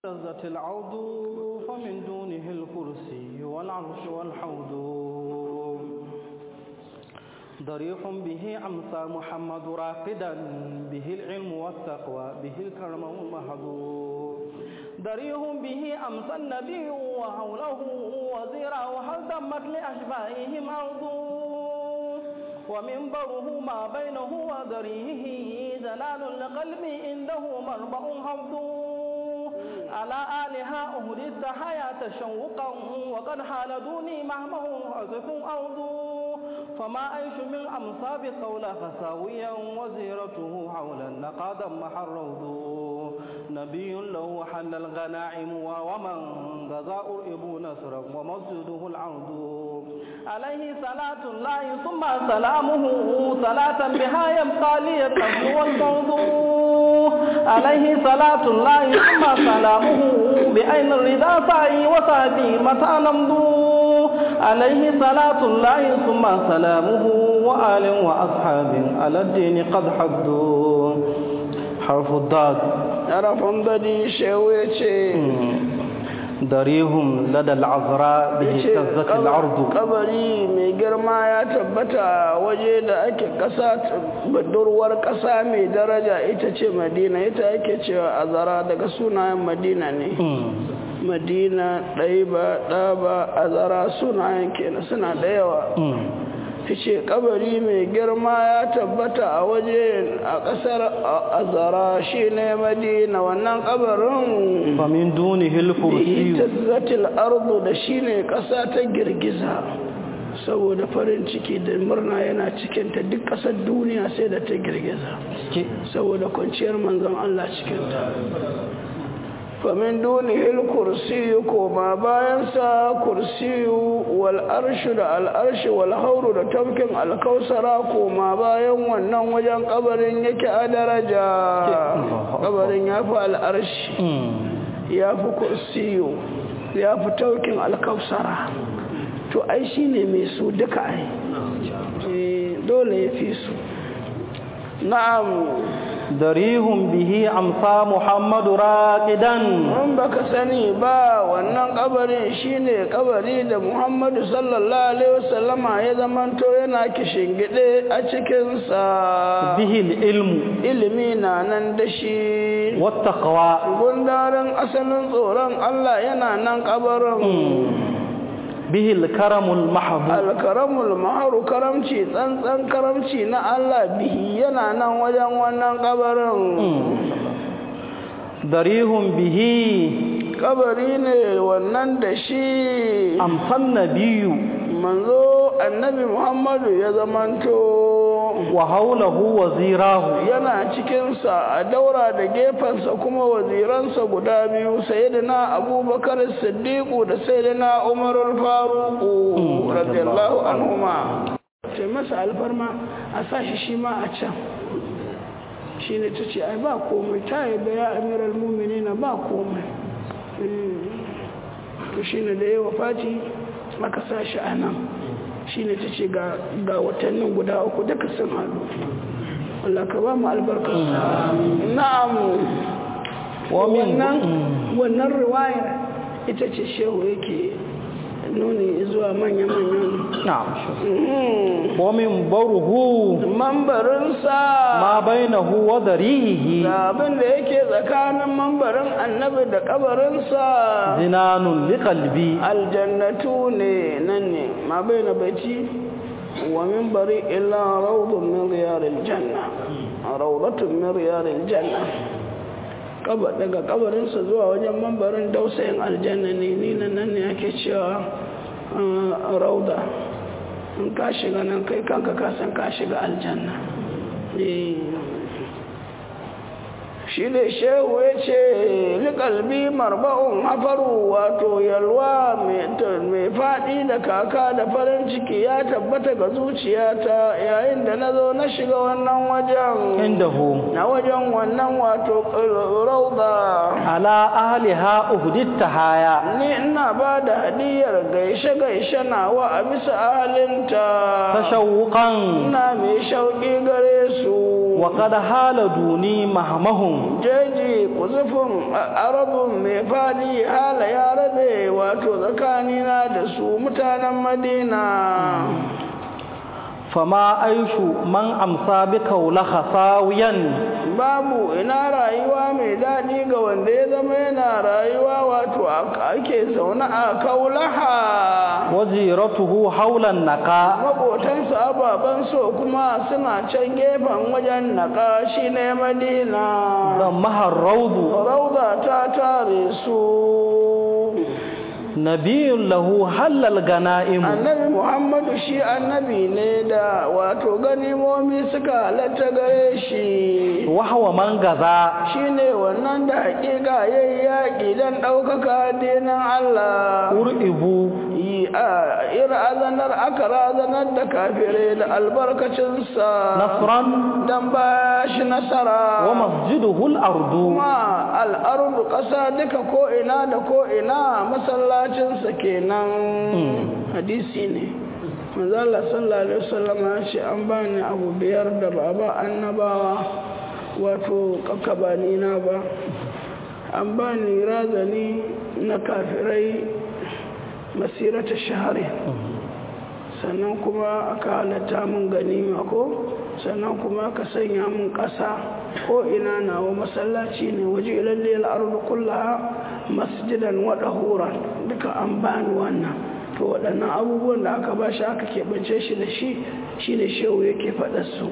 اهتزت العود فمن دونه الكرسي والعرش والحوض ضريح به أمسى محمد راقدا به العلم والتقوى به الكرم والمهد ضريح به أمسى النبي وحوله وزيرا وهل تمت لأشبائهم أرض ومنبره ما بينه وذريه دلال لقلبي عنده مربع حفظ على آلها أهدت حياة شوقا وقد حال دوني مهمه عزف أرض فما أيش من أمصاب قول خساويا وزيرته حول النقاد محروض نبي له حل الغنائم ومن غزا أرئب نصرا ومسجده العرض عليه صلاة الله ثم سلامه صلاة بها يبقى لي القبل والموضوع عليه صلاة الله ثم سلامه بأين الرضا سعي وسعدي متى نمضو عليه صلاة الله ثم سلامه وآل وأصحاب على الدين قد حدوا حرف الضاد حرف ضدي شويتي darihum ladal azra bihi tazzat al-ard kabari mai girma ya tabbata waje da ake kasa budurwar kasa mai daraja ita ce madina ita ake cewa azara daga sunayen madina ne madina ɗaiba ɗaba azara sunayen kenan suna da yawa ce kabari mai girma ya tabbata a waje a ƙasar azara shi ne madina wannan kabarin famin duni hilkursi tazzatil ardu da shi ne ƙasa ta girgiza saboda farin ciki da murna yana cikinta duk ƙasar duniya sai da ta girgiza saboda kwanciyar manzon Allah cikinta famin dunihil kursiyu koma bayansa kursiyu wal arshu da al'arshi wal hauru da tafkin alkausara koma bayan wannan wajen kabarin yake a daraja kabarin ya fi al'arshi ya fi kursiyu ya fi tafkin alkausara to ai shi ne mai su duka ai dole ya fi su na'am darihun bihi amsa muhammadu raqidan mun baka sani ba wannan kabarin shine kabari da muhammadu sallallahu alaihi wasallama ya zamanto yana kishingide a cikin sa bihi ilmu ilimi na nan da shi wattaqwa gundarin asalin tsoron Allah yana nan kabarin bihi alkaramul mahdu alkaramul mahru karamci tsantsan karamci na Allah bihi yana nan wajen wannan kabarin darihun bihi kabari ne wannan da shi amsan nabiyu manzo annabi muhammadu ya zamanto wa haulahu wazirahu yana cikinsa a daura da gefensa kuma waziransa guda biyu sayyidina abubakar siddiqu da sayyidina umarul faruqu radiyallahu anhuma ce masa alfarma a sashi shi ma a can shi ne ta ce ai ba komai ta yadda ya amiral muminina ba komai to shi ne da yawa fati aka sashi a nan shi ne ta ce ga watannin guda uku duka sun haɗu Allah ka ba mu albarkar na'am wannan wannan riwayar ita ce shehu yake nuni zuwa manya-manyan na'am wa min baruhu mambarinsa ma bainahu wa darihi da abin da yake tsakanin mambarin annabi da kabarinsa zinanun li qalbi aljannatu ne nan ne ma baina baiti wa minbari illa rawdun min riyadil janna rawdatun min riyadil janna kaba daga kabarinsa zuwa wajen mambarin dausayin aljanna ne ni nan ne ake cewa rauda in ka shiga nan kai kanka kasan ka shiga aljanna shi ne shehu ya ce likalbi marba'un hafaru wato yalwa mai faɗi da kaka da farin ciki ya tabbata ga zuciyata yayin da na zo na shiga wannan wajen indahu na wajen wannan wato rauda ala ahliha uhdit tahaya ni ina ba da hadiyar gaishe gaishe nawa a bisa ahalinta tashawuqan ina mai shauƙi gare su وقد حال دوني مهمهم jeji kuzufin arabun mai fadi hala ya rabe wato tsakanina da su mutanen madina فما عيش من أمسى بكولخ ساويا babu ina rayuwa mai daɗi ga wanda ya zama yana rayuwa wato ake zaune a kaulaha وزيرته حول النقاء maƙotansu ababen so kuma suna can gefen wajen naƙa shi ne madina ضمها الروض rauda ta tare su نبي له حل الغنائم annabi muhammadu shi annabi ne da wato ganimomi suka halatta gare shi وهو من غزا shi ne wannan da hakika ya yi yaƙi don ɗaukaka addinin Allah أرئبوا yi a ira azanar aka razanar da kafirai da albarkacinsa نصرا don ba shi nasara ومسجده الأرض kuma al'ardu ƙasa duka ko'ina da ko'ina masallacinsa kenan hadisi ne manzala sallallahu alaihi wasallam ya ce an bani abu biyar da baba annabawa wato kakabani na ba an bani razani na kafirai masirata shahari sannan kuma aka halatta mun ganima ko sannan kuma aka sanya mun ƙasa ko ina nawa masallaci ne waje ilalle al'ardu kullaha masjidan wa dahuran duka an bani wannan to waɗannan abubuwan da aka ba shi aka keɓance shi da shi shi ne shehu yake faɗa su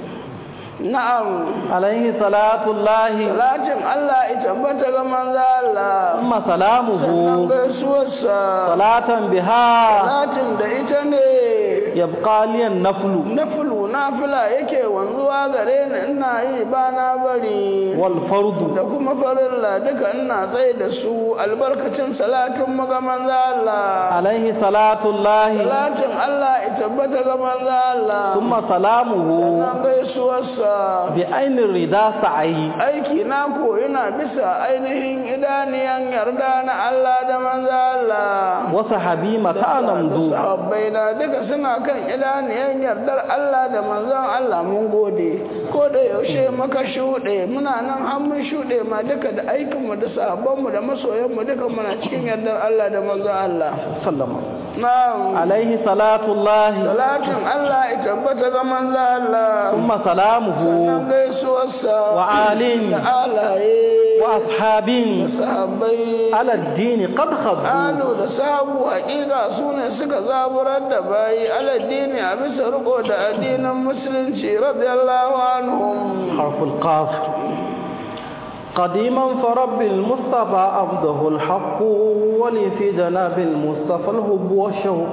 na'am عليه صلاة الله salatin Allah ya tabbata ga manzo Allah ثم سلامه sannan gaisuwarsa صلاة بها salatin da ita ne يبقى لي النفل nafulu nafila yake wanzuwa gare ni ina yi ba na bari والفرض da kuma farilla duka ina tsaye da su albarkacin salatin maga manzo Allah عليه صلاة الله salatin Allah ya tabbata ga manzo Allah ثم سلامه sannan gaisuwarsa بعين الرضا سعي aiki na ko yana bisa ainihin idaniyan yarda na Allah da manzo Allah وصحبي متى نمضو sahabbai na duka suna kan idaniyan yardar Allah da manzon Allah mun gode ko da yaushe maka shuɗe muna nan an mun shuɗe ma duka da aikinmu da sahabbanmu da masoyanmu duka muna cikin yardar Allah da manzon Allah سلم na'am عليه صلاة الله salatin Allah ya tabbata ga manzon Allah ثم سلامه sannan gaisuwarsa وآل da alaye وأصحاب sahabbai على الدين قد خضوا Alu da sabu haƙiƙa su ne suka zaburar da bayi aladdini a bisa riko da addinin musulunci radiyallahu anhum حرف القاف قديما فرب المصطفى عبده الحق ولي في جناب المصطفى الهب والشوق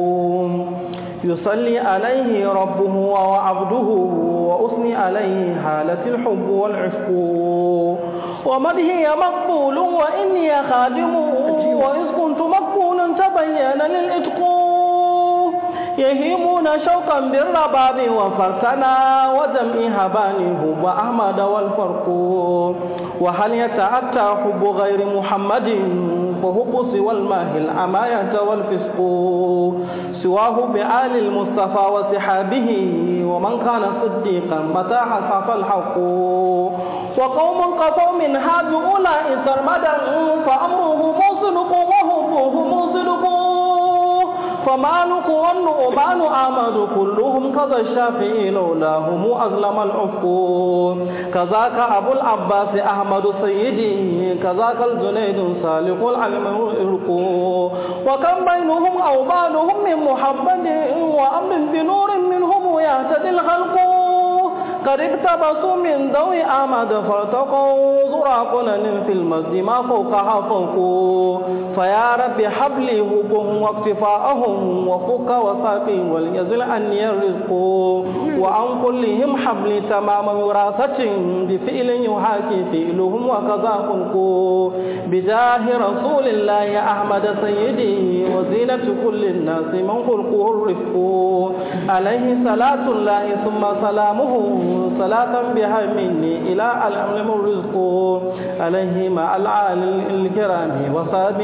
يصلي عليه ربه وعبده وأثني عليه حالة الحب والعشق ومدهي مقبول وإني خادم وإذ كنت مقبولا تبين للإتق يهيمون شوقا بالرباب وفرسنا وجمع هبانه وأحمد والفرق وهل يتأتى حب غير محمد فحب سوى الماء الأماية والفسق سواه بآل المصطفى وصحابه ومن كان صديقا متى حصف الحق وقوم قفوا من هذا أولئك سرمدا فأمره موصلق وحبه موصلق فمالك والنعمان آمد كلهم كذا الشافعي لولاهم أظلم العفق كذاك أبو العباس أحمد سيدي كذاك الجنيد صالح العلم الإرق وكم بينهم أو بعضهم من محمد وأمر بنور منهم يهتدي الخلق قد اقتبسوا من ضوء أحمد فارتقوا زراقنا في المسجد ما فوقها فوق فيا رب حبلي هبهم واكتفاءهم وفك وساقي وليزل عني الرزق وعن كلهم حبلي تمام وراثة بفعل يحاكي فعلهم وكذا خلق بجاه رسول الله أحمد سيدي وزينة كل الناس من خلقه الرفق عليه صلاة الله ثم سلامه صلاة بها مني إلى العلم الرزق عليه مع العالي الكرام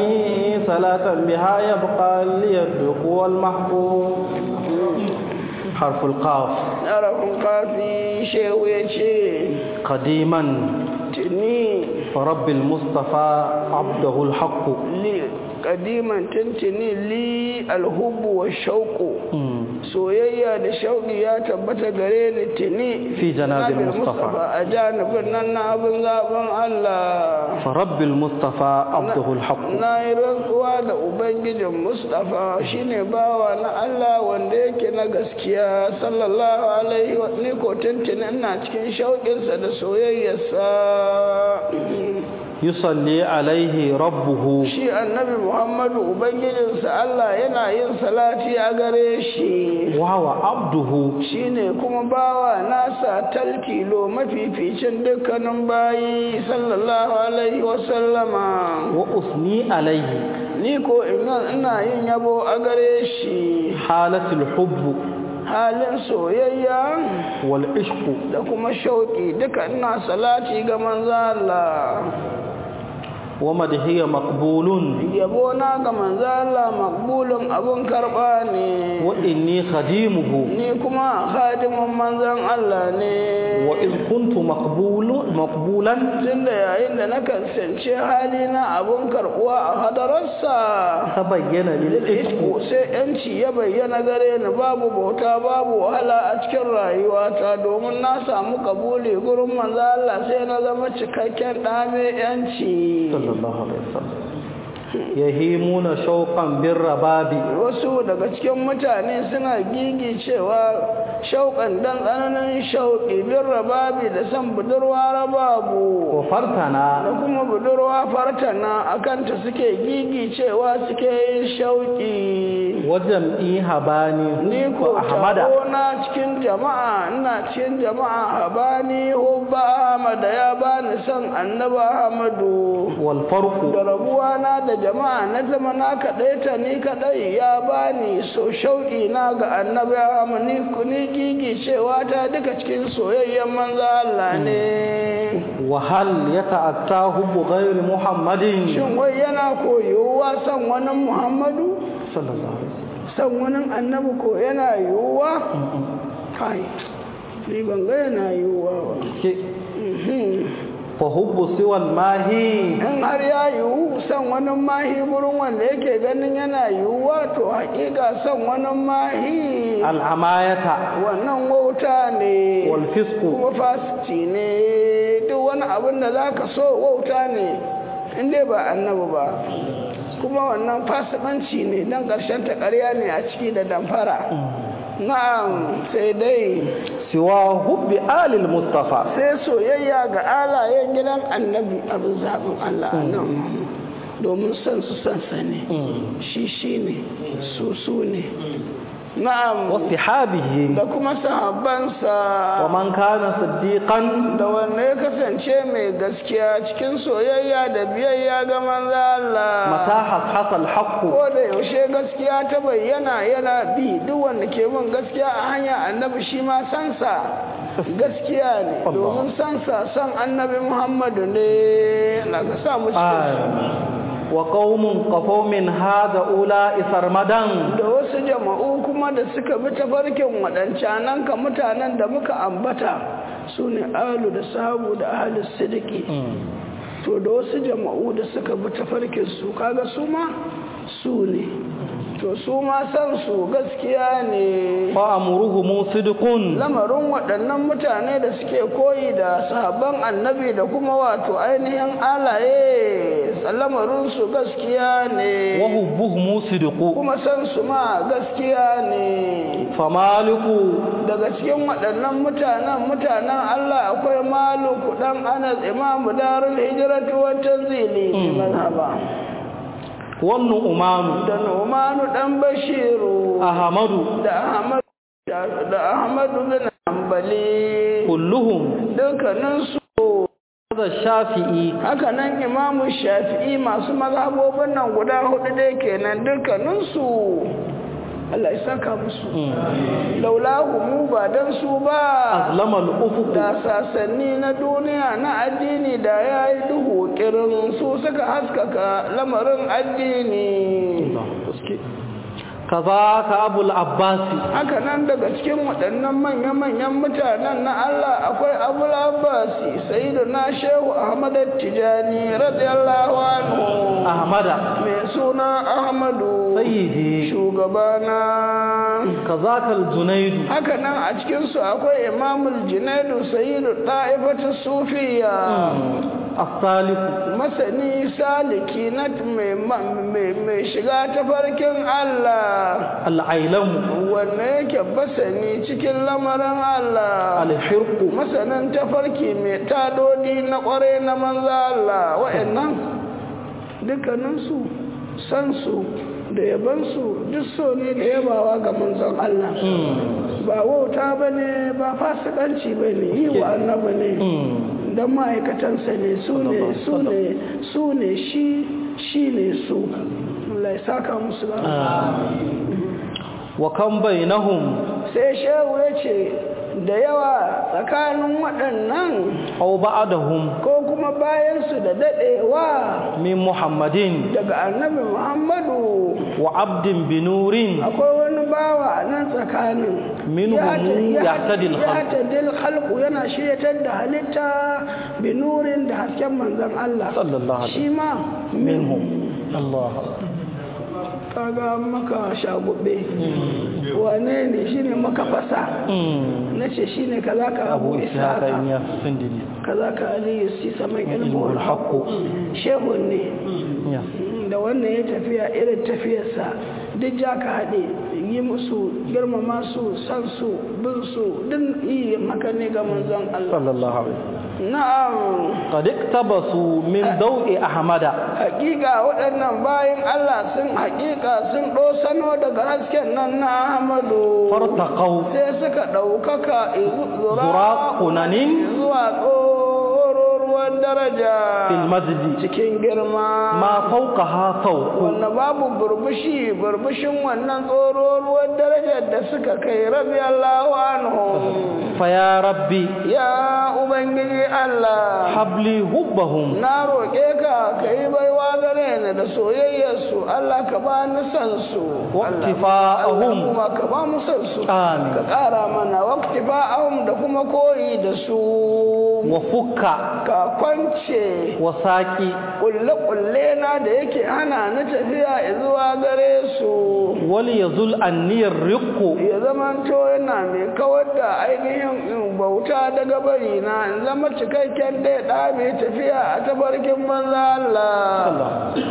وصحبه صلاة بها يبقى لي الدق والمحبوب حرف القاف harafin kafi shehu ya ce قديما tuni فرب المصطفى عبده الحق li kadiman tuntuni li alhubbu wa shauku مم. soyayya da shauki ya tabbata gare ni tuni Fi janabil Janabil Mustafa. a janibin nan na abin zaben Allah فرب المصطفى عبده الحق na yi rantsuwa da ubangijin mustapha shine bawa na Allah wanda yake na gaskiya sallallahu alaihi wa ni ko tuntuni ina cikin shauƙinsa da soyayyarsa يصلي عليه ربه shi annabi muhammadu ubangijinsa Allah yana yin salati a gare shi وهو عبده shine kuma bawa nasa taltilo mafificin dukkanin bayi sallallahu alaihi wasallama وأثني عليه ni ko ina ina yin yabo a gare shi حالة الحب halin soyayya والعشق da kuma shauƙi duka ina salati ga manzo Allah ومدهي مقبول yabo na ga manzo Allah makbulun abun karba ne وإني خديمه ni kuma khadimin manzon Allah ne وإذ كنت مقبول مقبولا tunda yayin da na kasance halina abun karbuwa a hadararsa تبين لي العشق Iko sai yanci ya bayyana gare ni babu bauta babu wahala a cikin rayuwata domin na samu kabuli gurin manzo Allah sai na zama cikakken ɗa mai yanci صلى الله عليه وسلم يهيمون شوقا بالرباب wasu daga cikin mutane suna gigi cewa shauƙan dan tsananin shauƙi bin rababi da san budurwa rababu da وفرتنا kuma budurwa fartana akanta suke gigi cewa suke yin shauƙi وجمعي هباني ni ko وأحمد na cikin jama'a ina cikin jama'a habani hubba ahmada ya bani son annabi ahmadu والفرق da rabuwa na da jama'a na zama na kaɗai ni kaɗai ya bani so shauƙi na ga annabi ahmadu ni ni gigi cewa ta duka cikin soyayyen manzo Allah ne وهل يتأتى حب غير محمد shin wai yana koyowa son wani muhammadu صلى الله عليه وسلم son wani annabi ko yana yiwuwa kai ni ban ga yana yiwuwa ba Mhm. فحب سوى الماهي in har ya yiwu son wani mahi gurin wanda yake ganin yana yiwuwa to hakika son wani mahi العماية wannan wauta ne والفسق kuma fasiti ne duk wani abin da za ka so wauta ne in dai ba annabi ba kuma wannan fasikanci ne don ƙarshen ta ƙarya ne a ciki da damfara na'am sai dai سوى حب آل المصطفى sai soyayya ga alayen gidan annabi abin zaɓin Allah nan domin san su san sa ne shi shi ne su su ne na'am واصحابه da kuma sahabbansa ومن كان صديقا da wanda ya kasance mai gaskiya cikin soyayya da biyayya ga manzo Allah متى حصحص الحق ko da yaushe gaskiya ta bayyana yana bi duk wanda ke bin gaskiya a hanya annabi shi ma sansa gaskiya ne Allah. domin sansa san annabi Muhammadu ne na ka sa mu cikin su. آه. وقوم قفوا من هذا أولئك سرمدا da wasu jama'u kuma da suka bi tafarkin waɗancanan ka mutanen da muka ambata su ne alu da sahabu da ahalus sidiki to da wasu jama'u da suka bi tafarkin su kaga su ma su ne to su ma san su gaskiya ne فأمرهم صدق lamarin waɗannan mutane da suke koyi da sahabban annabi da kuma wato ainihin alaye lamarin su gaskiya ne وحبهم صدق kuma san su ma gaskiya ne فمالك daga cikin waɗannan mutanen mutanen Allah akwai maluku dan Anas imamu darul hijratu wa tanzili fi mazhaba والنؤمان da Numanu dan Bashiru أحمد da Ahmad da Ahmadu bin Hanbali كلهم dukkanin su هذا الشافعي haka nan imamu Shafi'i masu mazhabobin nan guda hudu dai kenan dukkanin su Allah ya saka musu laulahu mu ba dan su ba أظلم الأفق da sasanni na duniya na addini da ya yi duhu kirin su suka haskaka lamarin addini kazaka abul abbasi haka nan daga cikin waɗannan manya-manyan mutanen na Allah akwai abul abbasi sayyidu na shehu ahmad tijani radiyallahu anhu ahmada mai suna ahmadu sayyidi shugabana kazaka al-junaidu haka nan a cikinsu akwai imamul junaidu sayyidu ɗa'ifatu sufiya as-saliku masani saliki na mai shiga tafarkin Allah al-ailamu wanda yake basani cikin lamarin Allah al-hirqu masanin tafarki mai tadodi na kware na manza Allah wa'annan dukkaninsu sansu da yabansu duk so ne da yabawa ga manzon Allah ba wauta ba ne ba fasikanci ba ne yi wa annaba ne don ma'aikatansa ne su ne su ne su ne shi shi ne su Allah ya saka musu da wa kan bainahum sai shehu ya ce da yawa tsakanin waɗannan aw ba'dahum ko kuma bayansu da daɗewa min muhammadin daga annabi muhammadu wa abdin binurin akwai wani bawa a nan tsakanin Minhum yahtadil khalq. yahtadil khalqu yana shiryatar da halitta binurin da hasken manzon Allah sallallahu alaihi shi ma minhum Allah kaga maka shagube wane ne shine maka fasa na ce shine kaza ka abu abu ishaq isaka ya sindini kaza ka aliyu si saman ilmuhul ilmuhul haqqu shehun ne ya da wannan ya tafiya irin tafiyarsa duk ja ka haɗe yi musu girmama su san su bin su din yi maka ne ga manzon Allah sallallahu alaihi na'am qad iktabasu min daw'i ahmada hakika waɗannan bayan Allah sun hakika sun ɗosano daga hasken nan na Ahmadu fartaqaw sai suka ɗaukaka Zura kunanin zuwa tsororuwan daraja fil masjid cikin girma ma fawqaha fawqu wanda babu burbushi burbushin wannan tsororuwan darajar da suka kai rabi Allahu anhu fa ya rabbi ya ubangiji Allah habli hubbahum na roƙe ka ka yi baiwa gare ni da soyayyarsu Allah ka ba ni san su Waqtifa'ahum. Allah kuma ka ba mu san su Amin. ka ƙara mana waqtifa'ahum da kuma koyi da su wa fukka ka kwance wa saqi kulle-kulle na da yake hana ni tafiya zuwa gare su wal yazul anniyar riqqu ya zamanto yana mai kawar da ainihin in bauta daga bari na in zama cikakken ɗaya ɗa mai tafiya a tabarkin manza Allah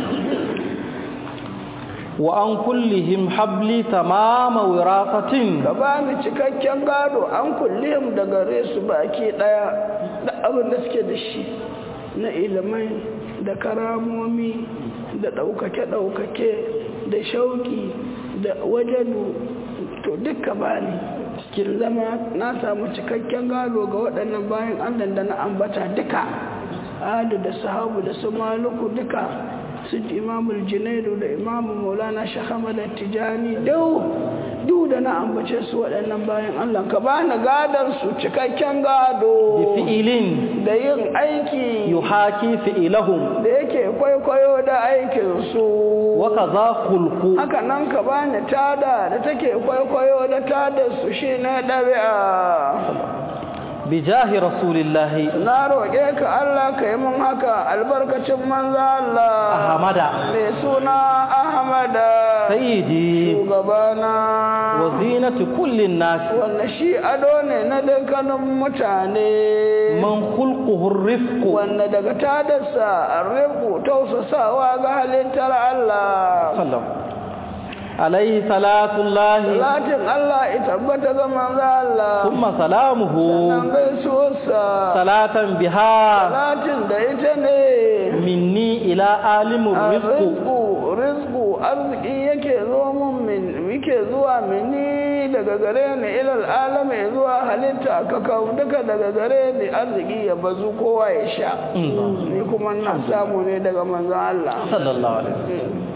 wa an kullihim habli tamama wirasatin ka ba ni cikakken gado an kulle mu da gare su baki ɗaya da abin da suke da shi na ilimai da karamomi da ɗaukake-ɗaukake da shauki da wajenu to duka ba ni cikin zama na samu cikakken gado ga waɗannan bayan allah da na ambata duka adu da sahabu da su maluku duka su imamul junaidu da imamu maulana shahamada tijani dau duk da na ambace su waɗannan bayan allah ka ba ni gadon su cikakken bi gado fi'ilin da yin aiki yuhaki fi'ilahum da yake kwaikwayo da aikinsu wa kaza khulqu haka nan ka bani tada da take kwaikwayo da tada su shi ne ɗabi'a bi jahi rasulillahi na roƙe ka Allah ka yi mun haka albarkacin manza Allah ahmada mai suna Ahmada sayyidi shugabana wa zinati kullin nas wanda shi ado ne na dukkanin mutane man khulquhu rifqu wanda daga tadarsa arriku tausasawa ga halittar Allah sallam alayhi salatullahi Salatin Allah ya tabbata ga manzo Allah thumma salamuhu nan gaisuwarsa salatan biha Salatin da ita ne minni ila alimur rifqu rizku rizku arziki yake zo mun min yake zuwa mini daga gare ni ilal alami zuwa halitta ka kawo duka daga gare ni arziki ya bazu kowa ya sha ni kuma na samu ne daga manzon Allah sallallahu alaihi wasallam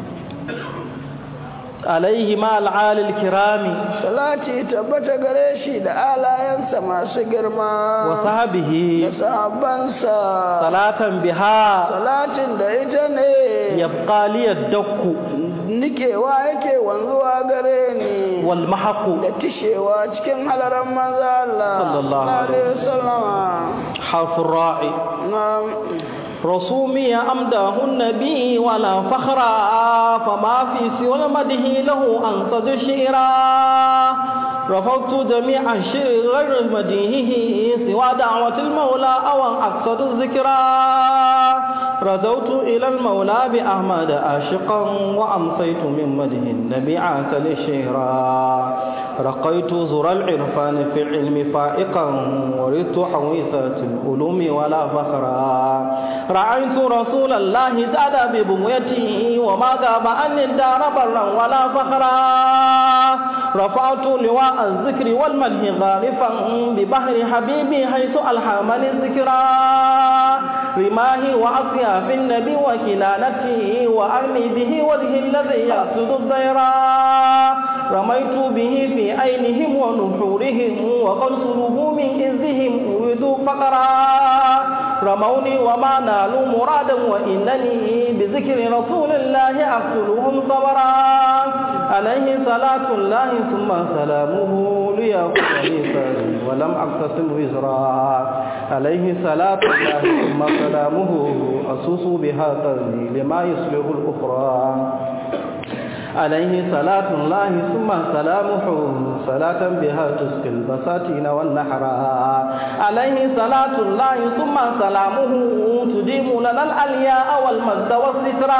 alaihi ma al'alil kirami salati tabbata gare shi da alayensa masu girma wa da sahbihi sahabbansa salatan biha salatin da ita ne yabqa li yadku nikewa yake wanzuwa gare ni wal mahaqu da tishewa cikin halaran manzo Allah Sallallahu alaihi wasallam harfu ra'i na'am رسومي أمده النبي ولا فخرا فما في سوى المده له أنصد شعرا رفضت جميع الشعر غير مديهه سوى دعوة المولى أو أن أقصد الذكرى رجوت إلى المولى بأحمد آشقا وأمسيت من مده النبي عاك للشهرا رقيت زر العرفان في العلم فائقا ورثت حويثة العلوم ولا فخرا رأيت رسول الله زاد ببغيته وما غاب عن الدار برا ولا فخرا رفعت لواء الذكر والمدح غارفا ببحر حبيبي حيث ألحمني الذكرى رماه وأصياف النبي وكلالته وأرمي به وجه الذي يقصد الضيرا رميت به في عينهم ونحورهم وقد صلوه من إذهم أريدوا فقرا رموني وما نالوا مرادا وإنني بذكر رسول الله أقتلهم صبرا عليه صلاة الله ثم سلامه ليأخذني فاري ولم أقتسم وزرا عليه صلاة الله ثم سلامه أسوس بها قلبي لما يصلح الأخرى عليه صلاة الله ثم سلامه صلاة بها تسقي البساتين والنحرا عليه صلاة الله ثم سلامه تديم لنا الألياء والمجد والسترا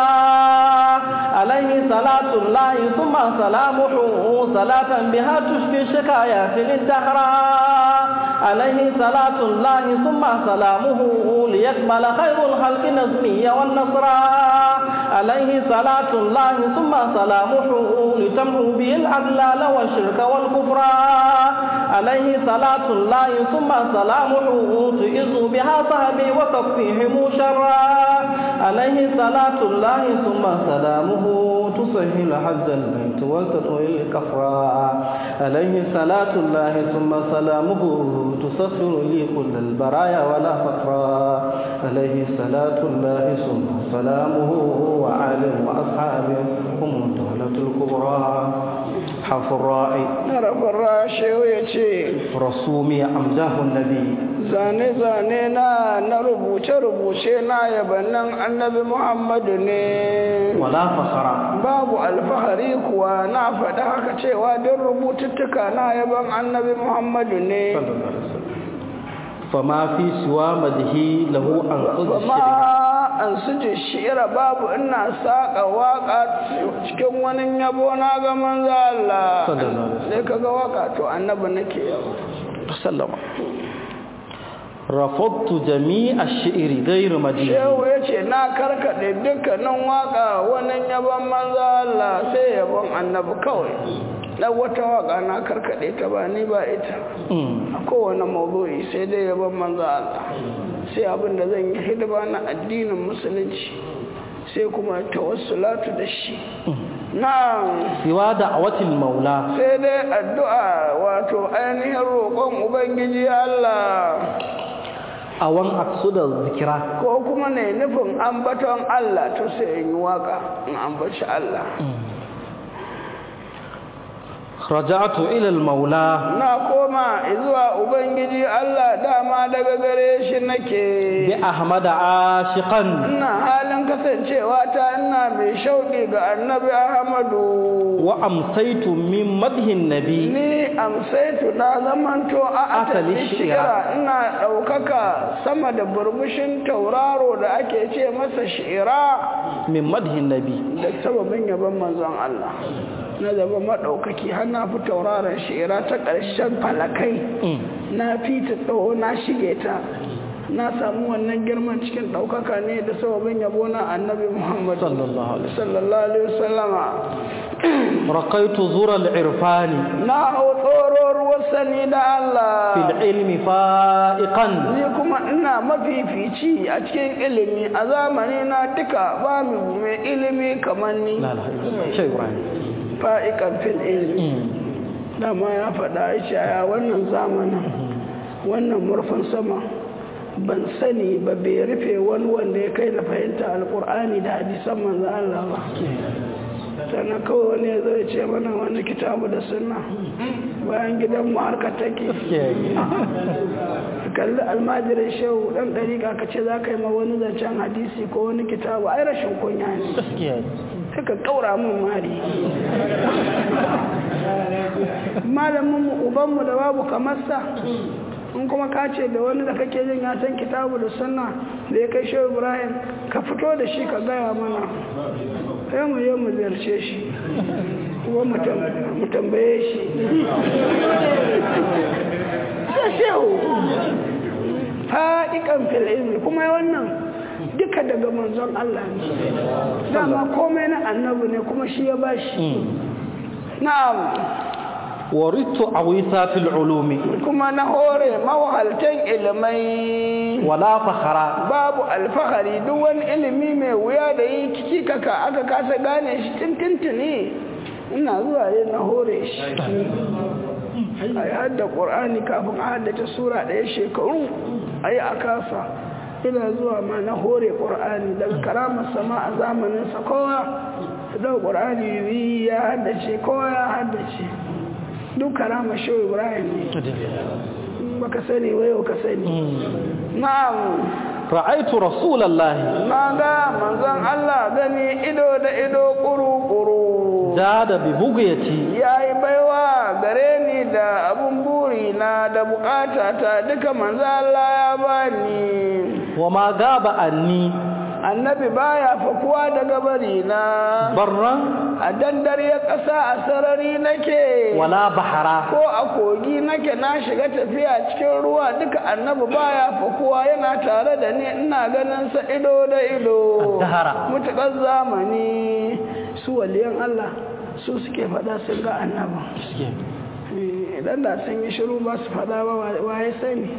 عليه صلاة الله ثم سلامه صلاة بها تشفي الشكايات للدهرا عليه صلاة الله ثم سلامه ليكمل خير الخلق نظمي والنصرا عليه صلاة الله ثم سلامه لتمحو به الأضلال والشرك والكفر عليه صلاة الله ثم سلامه تعز بها صحبي وتكفيهم شرا عليه صلاة الله ثم سلامه تسهل حج البيت وتطوي الكفرا عليه صلاة الله ثم سلامه تسخر لي كل البرايا ولا فقرا عليه صلاة الله ثم سلامه وعالم وأصحابه هم الدولة الكبرى حرف الراعي harafin rashewa ya ce رسومي أمزاه النبي zane-zane na na rubuce-rubuce na yabannin annabi muhammadu ne ولا فخرا babu alfahari kuwa na faɗi haka cewa don rubututtuka na yaban annabi muhammadu ne صلى الله عليه وسلم فما في سوى مده له أنقذ الشرك kuma an suje shi'ira babu ina saƙa waƙa cikin wani yabo na ga manzo Allah Sallallahu alaihi wasallam. sai kaga waƙa to annabi nake yabo sallama رفضت جميع الشعر غير مدين shehu ya ce na karkaɗe dukkanin waƙa wani yabon manzo Allah sai yabon annabi kawai na wata waƙa na karkaɗe ta ba ni ba ita أمم. a kowane mawdu'i sai dai yabon manzo Allah sai abin da zan yi hidima na addinin musulunci sai kuma tawassulatu da shi na سوى دعوة المولى sai dai addu'a wato ainihin roƙon ubangiji Allah أو أن أقصد الذكرى ko kuma ne nufin ambaton Allah to sai in yi waka in ambaci Allah رجعت إلى المولى na koma zuwa ubangiji Allah dama daga gare shi nake بأحمد عاشقا ina halin kasancewa ta ina mai shauƙi ga annabi Ahmadu وأمسيت من مده النبي ni amsaitu na zamanto a Asali asali shi'ira. shi'ira ina ɗaukaka sama da burbushin tauraro da ake ce masa shi'ira من مده النبي da sababin yaban manzon Allah na zama maɗaukaki har na fi tauraron shi'ira ta ƙarshen falakai أمم. na fi ta tsawo na shige ta na samu wannan girman cikin ɗaukaka ne da sababin yabo na annabi Muhammad صلى الله عليه وسلم sallallahu alaihi wasallama رقيت زور العرفان na hau tsororuwar sani da Allah في العلم فائقا ni kuma ina mafifici a cikin ilimi a zamani na duka ba mu mai ilimi kamar ni لا لا شيء إبراهيم fa'ikan fil ilimi أمم. dama ya faɗa ya ce a wannan zamanin wannan murfin sama ban sani ba bai rufe wani wanda ya kai na fahimta alkur'ani da hadisan manzan Allah ba sannan kawai wani ya zai ce mana wani kitabu da sunna bayan gidan mu harka take kalli almajirin shehu dan dariƙa ka ce za ka yi ma wani zancen hadisi ko wani kitabu ai rashin kunya ne suka kaura mun mari malamin mu ubanmu da babu kamar sa in kuma ka ce da wani da kake jin ya san kitabu da sunna da ya kai shehu ibrahim ka fito da shi ka gaya mana sai mu yi mu ziyarce shi kuma mu tambaye shi sai shehu fa'iƙan fil'ilmi kuma wannan duka daga manzon Allah ne dama komai na annabi ne kuma shi ya bashi na'am waritu awisa fil ulumi kuma na hore mawahaltan ilimai wala fakhara babu alfahari duk wani ilimi mai wuya da yi kiki kaka aka kasa gane shi tintintini ina zuwa ne na hore shi a yi hadda ƙorani kafin a haddace sura ɗaya shekaru a yi a kasa ina zuwa ma na hore ƙorani daga karamar sama a zamaninsa kowa da ƙorani ya haddace kowa ya haddace duk karama shehu ibrahim ne baka sani wayo ka sani na'am ra'aitu rasulallahi na ga manzon Allah gani ido da ido kuru-kuru da bi bugayati ya yi baiwa gare ni da abun buri na da bukata ta duka manzon Allah ya bani wa ma gaba anni annabi baya fakuwa daga bari na barran a dandar ya ƙasa a sarari nake wala bahara ko a kogi nake na shiga tafiya cikin ruwa duka annabi baya fakuwa yana tare da ni ina ganin sa ido da ido Dahara. mutukar zamani su waliyan Allah su suke faɗa sun ga annaba idan da sun yi shiru ba su faɗa ba waye sani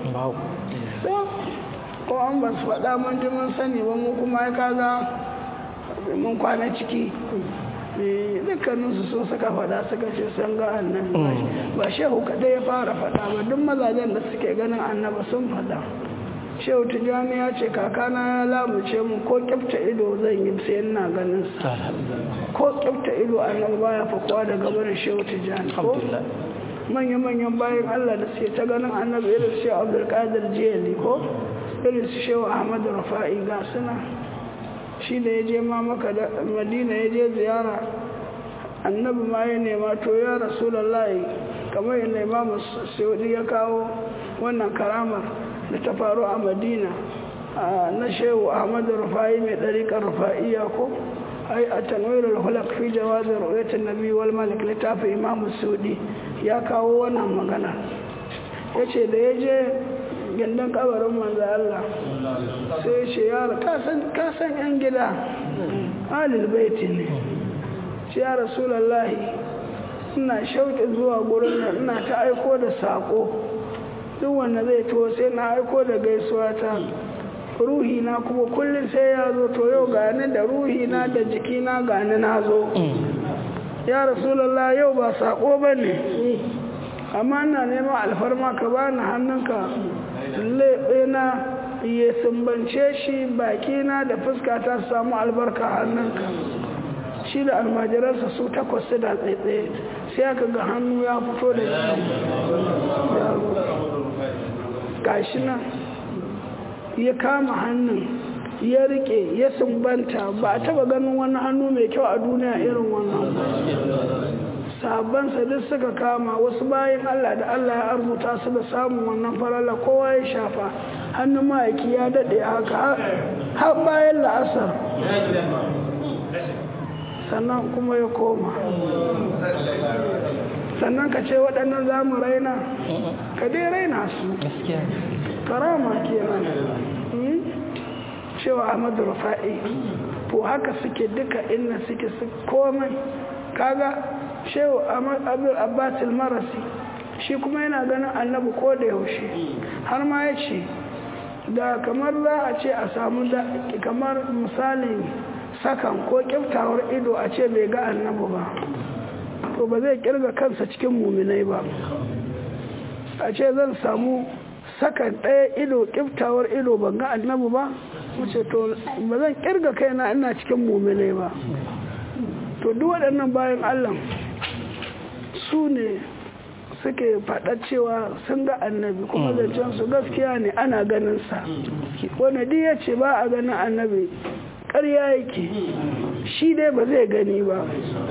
ko an ba su faɗa mun ji mun sani ba mu kuma ya kaga mun kwana ciki dukkaninsu sun suka faɗa suka ce sun ga annabi ba shehu kaɗai ya fara faɗa ba duk mazajen da suke ganin annaba sun faɗa shehu tijjani ya ce kakana ya lamuce mu ko kyafta ido zan yi sai ina ganin sa ko kyafta ido annabi baya fakuwa daga barin shehu tijjani ko manya-manyan bayan allah da suke ta ganin annabi irin shehu abdulkadir jiyali ko irin su shehu ahmad rufa'i ga suna shi da ya je ma maka da madina ya je ziyara annabi ma ya nema to ya rasulallahi kamar yadda imamu saudi ya kawo wannan karamar da ta faru a madina na shehu ahmad rufa'i mai ɗariƙar rufa'iya ko ai a tanwirar hulak fi jawazin ru'ayatul nabi wal malik littafin imamu saudi ya kawo wannan magana ya ce da ya je gindin kabarin manzo Allah sai ce yara kasan yan gida alil baiti ne ce ya rasulallahi ina shauƙi zuwa gurin nan ina ta aiko da saƙo duk wanda zai to sai na aiko da gaisuwa ta ruhi na kuma kullum sai ya zo to yau gani da ruhi na da jiki na gani na zo ya rasulallah yau ba saƙo ba ne amma ina neman alfarma ka bani hannunka na ya sumbance shi bakina da fuska ta samu albarka hannunka shi da almajiransa su takwas su da tsaitsaye sai aka ga hannu ya fito da gashi nan ya kama hannun ya rike ya sumbanta ba a taba ganin wani hannu mai kyau a duniya irin wannan sabansa duk suka kama wasu bayan Allah da Allah ya arzuta su da samun wannan farala kowa ya shafa hannun ma'aiki ya daɗe haka har bayan la'asar sannan kuma ya koma sannan ka ce waɗannan za mu raina ka dai raina su karama kenan cewa ahmadu rufa'i ko haka suke duka inna suke su komai kaga shehu abdul abbasil marasi shi kuma yana ganin annabi ko da yaushe har ma ya ce da kamar za a ce a samu da kamar misalin sakan ko kyautawar ido a ce bai ga annabi ba to ba zai kirga kansa cikin muminai ba a ce zan samu sakan ɗaya ido kyautawar ido ban ga annabi ba wuce to ba zan kirga kaina ina cikin muminai ba to to duk waɗannan bayan allah su ne suke faɗa cewa sun ga annabi kuma zancen su gaskiya ne ana ganin sa wanda duk ya ce ba a ganin annabi ƙarya yake shi dai ba zai gani ba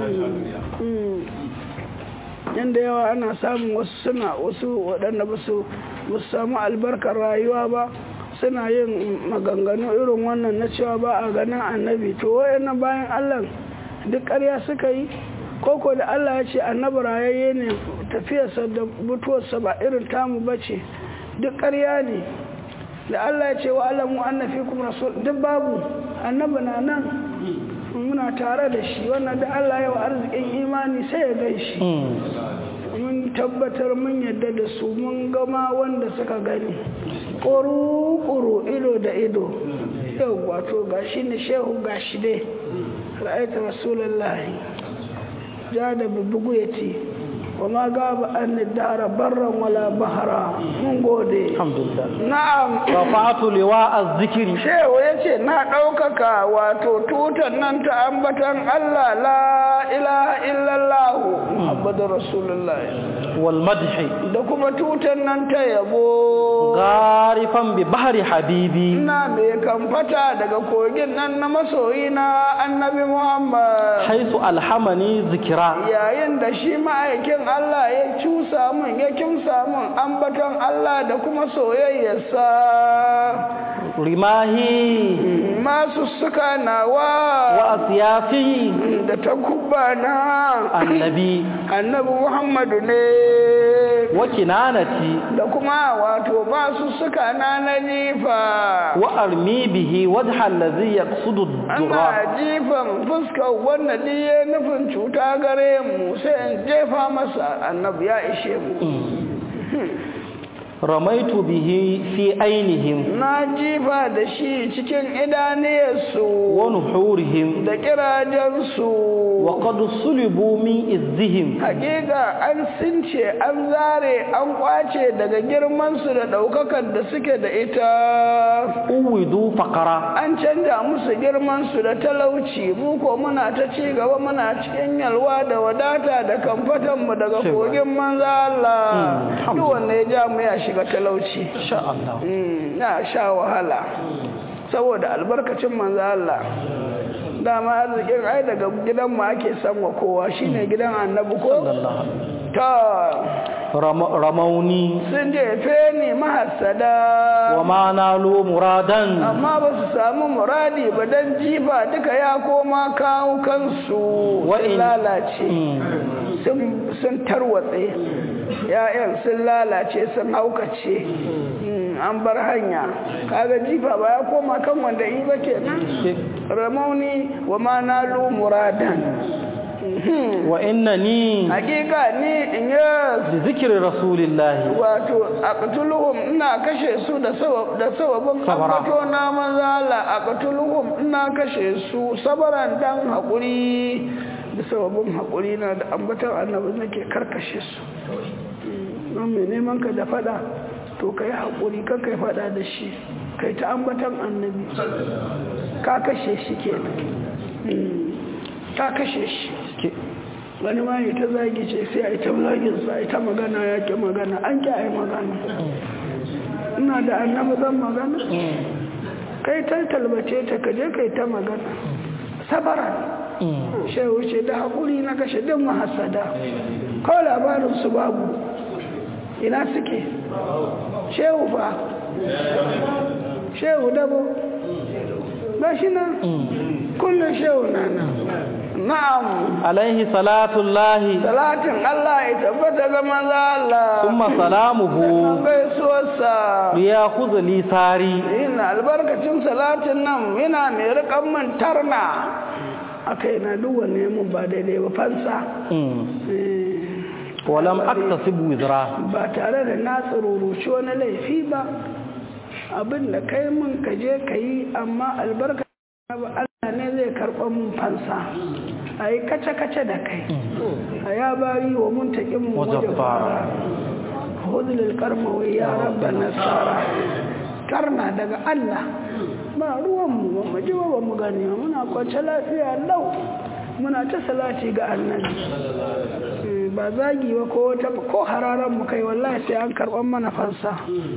yadda yawa ana samun wasu suna wasu waɗanda ba su samu albarkar rayuwa ba suna yin maganganu irin wannan na cewa ba a ganin annabi to wayannan bayan allah duk ƙarya suka yi koko da allah ya ce annabi rayayye ne tafiyarsa da mutuwarsa ba irin tamu ba ce duk ƙarya ne da allah ya ce wa alamu annafi kuma rasul duk babu annabi na nan muna tare da shi wannan da Allah ya wa arzikin imani sai ya gai shi mun tabbatar mun yadda da su mun gama wanda suka gani ƙuru-ƙuru ido da ido yau wato gashi ne shehu gashi dai ra'aita rasulullahi ja da bubugu ya ce وما غاب أن الدهر برا ولا بحرا من غودي الحمد لله نعم رفعت لواء الذكر shehu ya ce na ɗaukaka wato tutar nan ta ambatan Allah la ilaha illallah Muhammadu Rasulullah والمدح da kuma tutar nan ta yabo غارفا ببحر حبيبي ina mai kamfata daga kogin nan na masoyina annabi Muhammad حيث ألحمني ذكرى yayin da shi ma'aikin Allah ya cusa min ya kimsa min ambaton Allah da kuma soyayyarsa رماهي masu suka nawa وأسيافي da takubba na النبي annabi Muhammadu ne وكنانتي da kuma wato masu suka na na jifa وأرمي به وجه الذي يقصد الدراء ana jifan fuskar wanda diye nufin cuta gare mu sai in jefa masa annabi ya ishe mu رميت به في عينهم na jifa da shi cikin idaniyarsu ونحورهم da kirajensu وقد صلبوا من إذهم hakika an since an zare an kwace daga girmansu da ɗaukakar da suke da ita أوذوا فقرا an canja musu girmansu da talauci mu ko muna ta ci gaba muna cikin yalwa da wadata da kamfatanmu daga kogin manza Allah Mm, duk wanda ya ja mu ya shiga talauci إن شاء الله Mm, na sha wahala saboda albarkacin manzo Allah dama arzikin ai daga gidan mu ake sanwa kowa shine gidan annabi ko صلى الله عليه وسلم. ta رم- رموني sun jefe ni mahassada وما نالوا مرادا amma ba su samu muradi ba dan jifa duka ya koma kawo kansu sun Wa'in- lalace Mm. sun- sun tarwatse ya'yan sun lalace sun haukace Mm, an bar hanya kaga jifa ba ya koma kan wanda yi ba kenan ramauni wa ma nalu muradan Mhm. وإنني hakika ni in yi بذكر رسول الله wato aqtuluhum ina kashe su da sabab da sababin Sabara. ambato na manzala aqtuluhum ina kashe su sabaran dan hakuri da sababin hakuri na da ambaton annabi nake karkashe su nan mai neman ka da fada to kai hakuri ka kai fada da shi kai ta ambaton annabi ka kashe shi kenan Mm. ka kashe shi wani ma ya ta zagi ce sai a yi ta zaginsa a yi ta magana ya ke magana an ki a yi magana ina da annabi zan magana kai ta talbace ta kaje kai ta magana sabara shehu ce da haƙuri na kashe din mahassada kawai labarinsu babu ina suke shehu fa shehu dabo ba shi nan kullum shehu na nan na'am عليه صلاة الله salatin Allah ya tabbata ga maza Allah ثم سلامه Sannan gaisuwarsa ليأخذ لي ساري yin albarkacin salatin nan yana mai rikan man tarna a kai na duk wanne mun ba daidai ba fansa Eh, ولم أكتسب وزرا ba tare da na tsururuci wani laifi ba abin da kai mun ka je ka yi amma albarka ba Allah ne zai karɓa mun fansa a yi kace-kace da kai a ya bari wa mun taƙin mu wajen fara hudulil karmawai ya rabba nasara karna daga Allah ba ruwanmu ba mu ji ba ba mu gani ba muna kwance lafiya lau muna ta salati ga annabi ba zagi ba ko wata ko hararan mu kai wallahi sai an karban mana fansa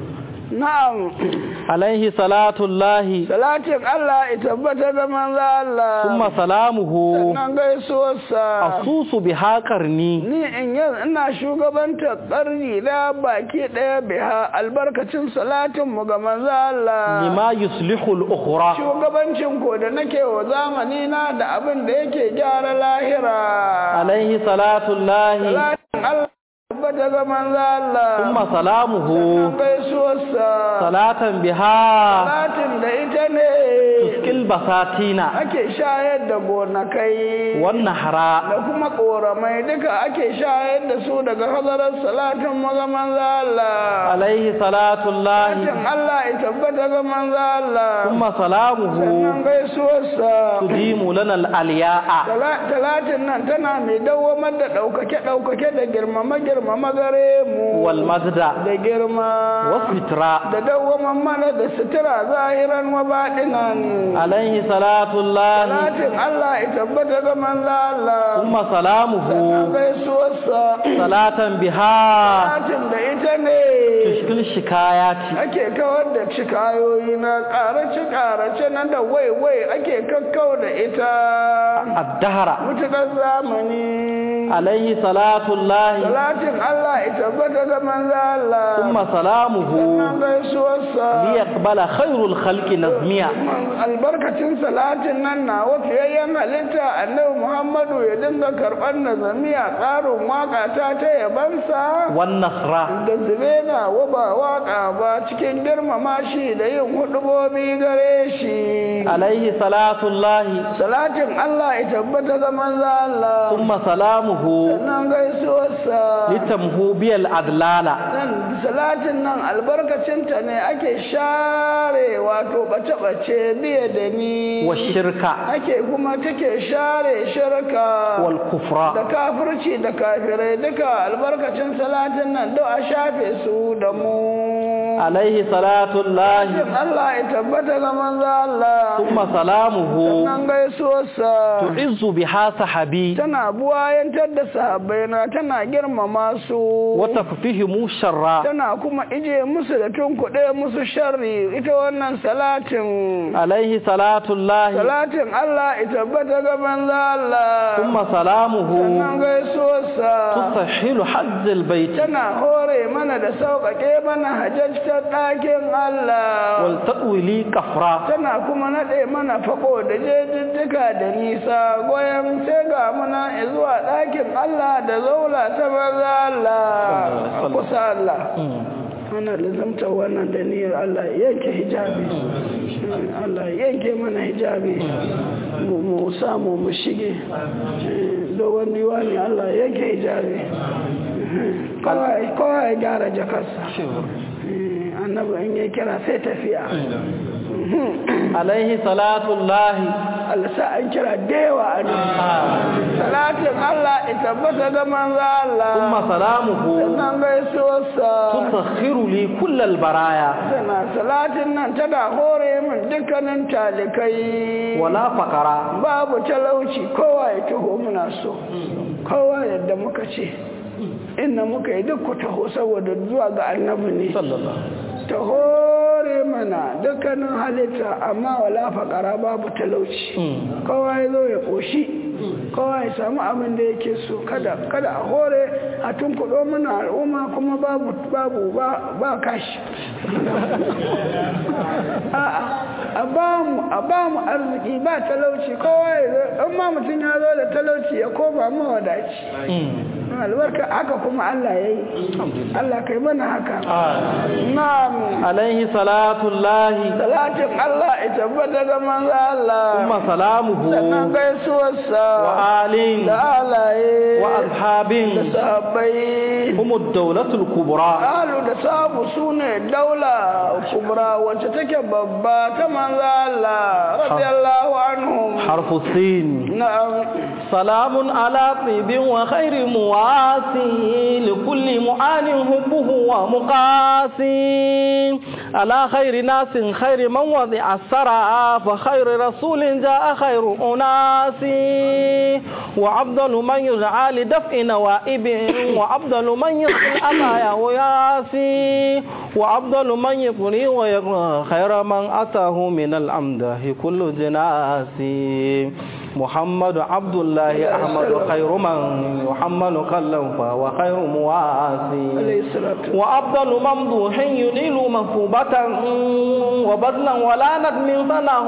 na'am alaihi salatullahi salatin Allah ya tabbata da manzo Allah kuma salamuhu sannan gaisuwarsa asusu bi haƙarni ni in yanzu ina shugabanta ƙarni na baki ɗaya biha albarkacin salatin mu ga manzo Allah lima yuslihu al-ukhra shugabancin ko da nake wa zamani na da abin da yake gyara lahira alaihi salatullahi salatin Allah tabbata ga manzo Allah kuma salamuhu sannan gaisuwarsa salatan biha salatin da ita ne tuskil basatina ake shayar da gonakai wan nahra da kuma ƙoramai duka ake shayar da su daga hazarar salatin maga manzo Allah alaihi salatullahi salatin Allah ya tabbata ga manzo Allah kuma salamuhu sannan gaisuwarsa tudimu lana al-aliya'a Tala- talatin nan tana mai dawwamar da ɗaukake-ɗaukake da girmama-girmama gare mu wal mazda da girma was fitra da dawwaman mana da sutura zahiran wa baɗinan alaihi salatullahi talatin Allah ya tabbata ga manzo Allah kuma salamuhu sannan gaisuwarsa salatan biha talatin da ita ne tushkil shikayati ake kawar da cikayoyi na ƙarace-ƙarace na da wai-wai ake kakkau da ita ad-dahra mutukar zamani alaihi salatullahi Salatin Allah ya tabbata ga manzo Allah. kuma salamuhu Sannan gaisuwarsa. liyaqbala khairul khalqi nazmiya Albarkacin salatin nan na wafiyayyen halitta annabi Muhammadu ya dinga karɓar nazamiya tsarin waka ta ta yabansa. wan nasra Da zube na waba waka ba cikin girmama shi da yin hudubobi gare shi. alaihi salatullahi Salatin Allah ya tabbata ga manzo Allah. kuma salamuhu Sannan gaisuwarsa. litamhu biyal adlala nan salatin nan albarkacinta ne ake share wato bace-bace biye da ni wa shirka ake kuma take share shirka wal da kufra kafirci da kafirai duka albarkacin salatin nan do a shafe su da mu alaihi salatullahi Shin Allah ya tabbata ga manzo Allah kuma salamuhu nan gaisuwarsa tu'izzu biha sahabi tana buwayantar da sahabbaina tana girmama su wa taffihimu sharra tana kuma ije musu da tunkuɗe musu sharri ita wannan salatin alaihi salatullahi salatin Allah ya tabbata ga manzo Allah kuma salamuhu sannan gaisuwarsa tusahhilu hajjal bait tana hore mana da sauƙaƙe mana hajjajtar ɗakin Allah wal ta'wili kafra tana kuma naɗe mana faƙo da jejjijjika da nisa goyon sai ga muna zuwa ɗakin Allah da zaula ta manzo Allah a kusa Allah ana lizamta wannan da niyyar Allah ya yanke hijabi Allah ya yanke mana hijabi mu mu samu mu shige dogon diwani Allah ya yanke hijabi kowa ya gyara jakarsa annabi in ya kira sai tafiya alaihi salatullahi Allah sa an kira dewa a nan salatin Allah ya tabbata ga manzo Allah kuma salamuhu sannan gaisuwarsa tusakhiru li kullal baraya sana salatin nan tana hore min dukkanin talikai wala faqara babu talauci kowa ya taho muna so kowa yadda muka ce inda muka yi duk ku taho saboda zuwa ga annabi ne sallallahu ta hore mana dukkanin halitta amma wala faƙara babu talauci kowa ya zo ya ƙoshi kowa ya samu abin da yake so kada kada a hore a tunkuɗo mana al'umma kuma babu babu ba ba kashi a'a a ba mu a ba mu arziki ba talauci kowa ya zo in ma mutum ya zo da talauci ya koma mawadaci albarka haka kuma Allah ya yi Allah kai mana haka na'am alaihi salatullahi salatin Allah ya tabbata ga manzo Allah kuma salamuhu sannan gaisuwarsa wa alin da alaye wa da ashabin sahabbai هم الدولة الكبرى alu da sabu su ne daula kubra wacce take babba ta manzo Allah radiyallahu anhum حرف السين na'am سلام على طيب وخير مواسي لكل معان حبه ومقاسي على خير ناس خير من وضع السرى فخير رسول جاء خير أناس وأفضل من يدعى لدفع نوائب وأفضل من يصل الأمايا وياسي وأفضل من يقري ويقرأ خير من أتاه من الأمده كل جناسي محمد عبد الله أحمد خير من يحمل قلم فهو خير مواسي وأفضل ممدوح ينيل مثوبة وبذلا ولا ندم فله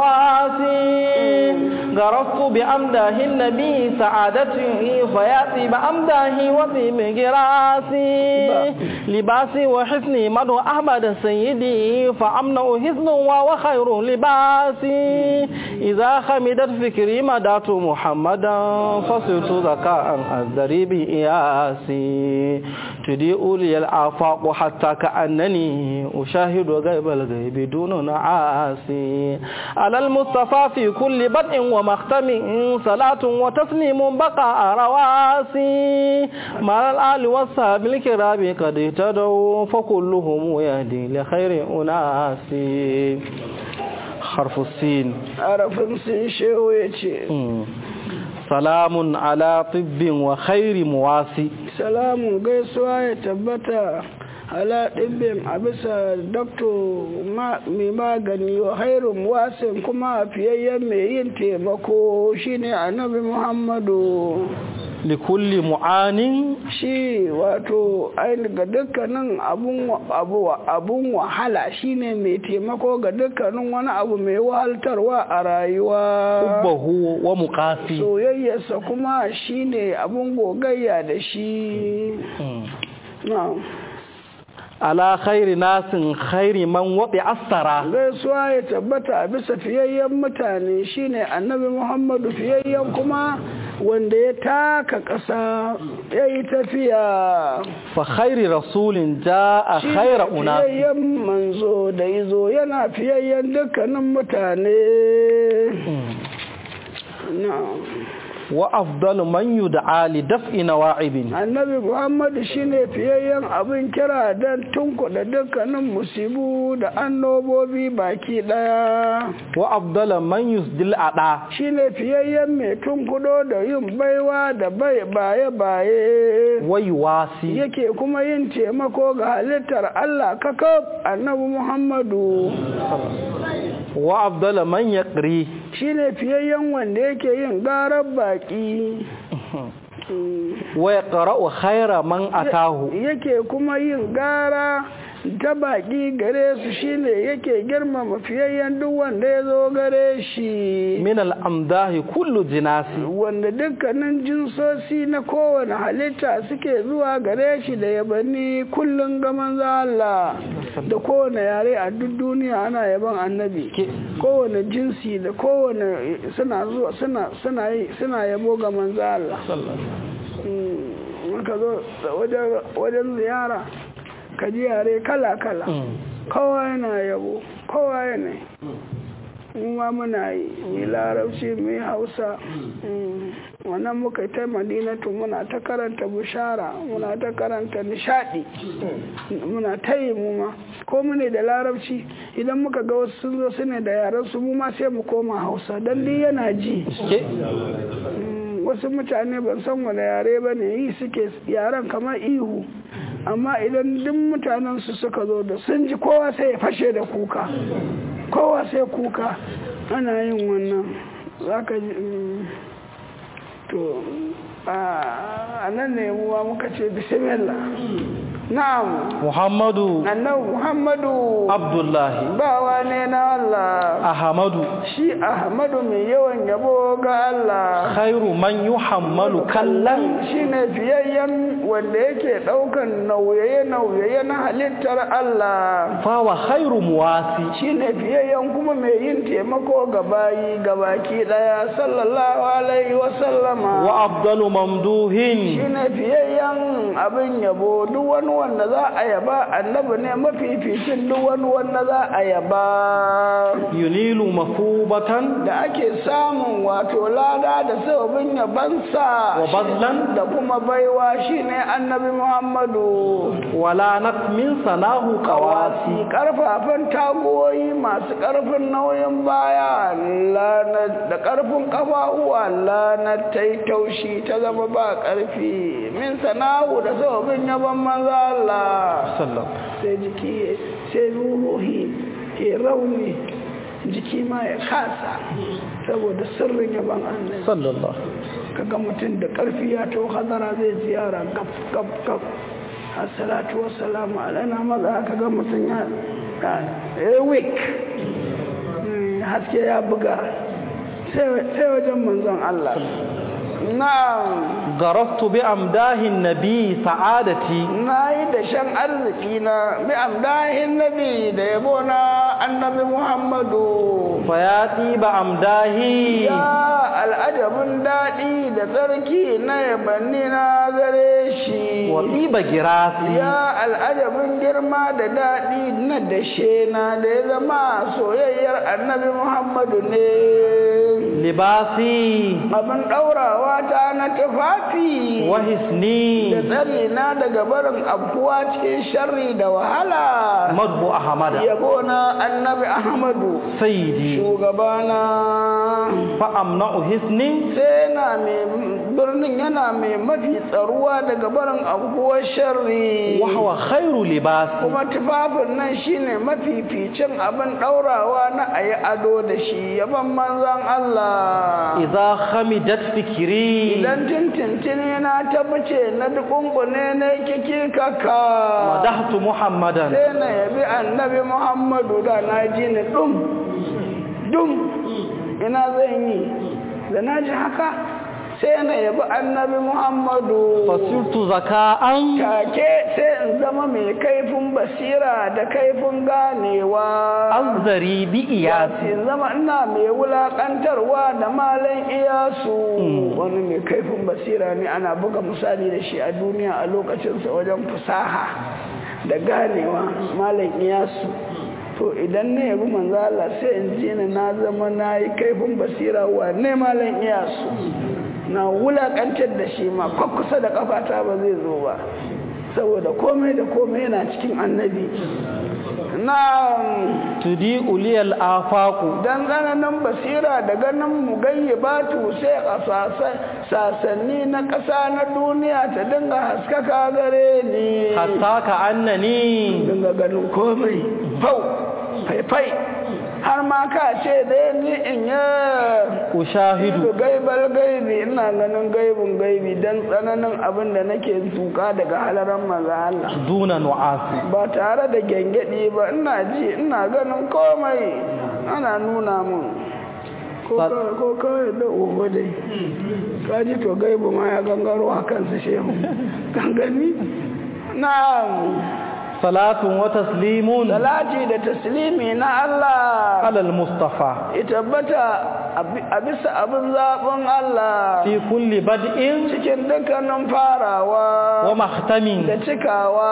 مواسي غرست بأمده النبي سعادتي فيأتي بأمده وطيب جراسي لباسي وحسني مدو أحمد سيدي فأمنع حسن وخير لباسي إذا خمدت فكري مدات محمدا فصرت ذكاء أزدري بإياسي تضيء لي الآفاق حتى كأنني أشاهد غيب الغيب دون نعاسي على المصطفى في كل بدء ومختم صلاة وتسليم بقاء رواسي مع الآل والصحاب الكرام قد اهتدوا فكلهم يهدي لخير أناسي حرف السين حرف السين شو يجي salamun ala tibbin wa khairi muwasi salamun gaisuwa ya tabbata ala ɗibbin a bisa dakto mai magani wa hairun wasin kuma fiyayyen mai yin taimako shine annabi muhammadu likulli mu'anin shi wato ga dukkanin abun wahala shine mai taimako ga dukkanin wani abu mai wahaltarwa a rayuwa hubbahu wa muqasi soyayyarsa kuma shine abun gogayya da shi na'am ala khairi nasin khairi man waɗi asara gaisuwa ya tabbata a bisa fiyayyen mutane shine annabi muhammadu fiyayyen kuma wanda ya taka ƙasa ya yi tafiya fa khairi rasulin ja a khaira una fiyayyen manzo da izo yana fiyayyen dukkanin mutane wa afdalu man yud'a li daf'i nawa'ibin annabi muhammadu shine fiyayyen abin kira don tunkuɗa dukkanin musibu da annobobi baki ɗaya wa afdalu man yusdil ada shine fiyayyen mai tunkuɗo da yin baiwa da bai baye baye wa yuwasi yake kuma yin taimako ga halittar Allah kakab annabi muhammadu wa afdalu man yaqri shine fiyayyen wanda yake yin garar baki wa yaqra'u khayra man atahu yake kuma yin gara ta baki gare su shine yake girmama fiyayyen duk wanda ya zo gare shi min al'amdahi kullu jinasi wanda dukkanin jinsosi na kowane halitta suke zuwa gare shi da yabanni kullum ga manzo Allah da kowane yare a duk duniya ana yaban annabi kowane jinsi da kowane suna zuwa suna suna yi suna yabo ga manzo Allah ka zo wajen ziyara ka ji yare kala-kala kowa yana yabo kowa yana ma muna yi mai larabci mai hausa wannan muka yi ta madinatu muna ta karanta bushara muna ta karanta nishadi muna ta yi mu ma ko mune da larabci idan muka ga wasu sun zo su ne da yaran su mu ma sai mu koma hausa don duk yana ji wasu mutane ban san wani yare ba ne yi suke yaren kamar ihu amma idan duk mutanen su suka zo da sun ji kowa sai ya fashe da kuka kowa sai kuka ana yin wannan za ka ji to a nan ne muwa muka ce bismillah na'am muhammadu annabi muhammadu abdullahi bawa ne na Allah ahmadu shi ahmadu mai yawan yabo ga Allah khairu man yuhammalu kallan shine fiyayyen wanda yake daukan nauyaye-nauyaye na halittar Allah fawa khairu muwasi shine fiyayyen kuma mai yin taimako ga bayi ga baki daya sallallahu alaihi wa sallama wa afdalu mamduhin shine fiyayyen abin yabo duk wani wanda za a yaba annabi ne mafificin duk wani wanda za a yaba yunilu mafubatan da ake samun wato lada da sababin yabansa wa bazlan da kuma baiwa shine annabi muhammadu wala min sanahu qawasi kawasi karfafan tagoyi masu karfin nauyin baya lana da karfin kafafuwa lana ta yi taushi ta zama ba karfi min sanahu da sababin yaban manzo Allah sallam sai jiki sai ruhi ya rauni jiki ma ya kasa saboda sirrin yaban annabi sallallahu kaga mutum da karfi ya to hadara zai ziyara gab gab gab assalatu wassalamu alaina maza kaga mutum ya ya week haske ya buga sai wajen manzon Allah na'am garastu bi amdahin nabi sa'adati na yi da shan arziki na bi amdahin nabi da yabo na annabi muhammadu fa ya tiba amdahi ya al'ajabin daɗi da tsarki na yabanni na gare shi wa tiba girasi ya al'ajabin girma da daɗi na dashe na da ya zama soyayyar annabi muhammadu ne libasi abin ɗaurawa ta na tufafi wa hisni da tsari na daga barin abuwa cikin sharri da wahala madbu ahmada yabo na annabi ahmadu sayyidi shugabana fa amna'u hisni sai yana mai birnin yana mai mafi tsaruwa daga barin abubuwan sharri wa huwa khairu libasi kuma tufafin nan shine mafificin abin ɗaurawa na ayi ado da shi yaban manzon Allah idza khamidat fikri idan tintintini na tabbace na dukunkune na kiki kaka madahtu muhammadan sai na yabi annabi muhammadu da na ji ni dum dum ina zan yi da na ji haka sai na yabi annabi muhammadu fasirtu zaka'an take sai in zama mai kaifin basira da kaifin ganewa azari bi iyasi in zama ina mai wulakantarwa da malan iyasu wani mai kaifin basira ne ana buga misali da shi a duniya a lokacinsa wajen fusaha da ganewa malan iyasu to idan na yabi manzo Allah sai in ji na zama na yi kaifin basira wa ne malan iyasu na wulakantar da shi ma kusa da kafata ba zai zo ba saboda komai da komai yana cikin annabi na tudi uliyal afaku dan tsananin basira da ganin mu gayyabatu sai a sasanni na ƙasa na duniya ta dinga haskaka gare ni hatta ka annani dinga ganin komai fau faifai har ma ka ce da ni in ya ushahidu gaibal gaibi ina ganin gaibin gaibi dan tsananin abin da nake tuka daga halaran maza Allah duna nu'asi ba tare da gengedi ba ina ji ina ganin komai ana nuna mun ko kawai da uwa dai kaji to gaibu ma ya gangaro a kansa shehu gangani na salatun wa taslimun salati da taslimi na Allah alal mustafa itabbata a bisa abin zaɓin Allah fi kulli bad'in cikin dukkanin farawa wa mahtamin da cikawa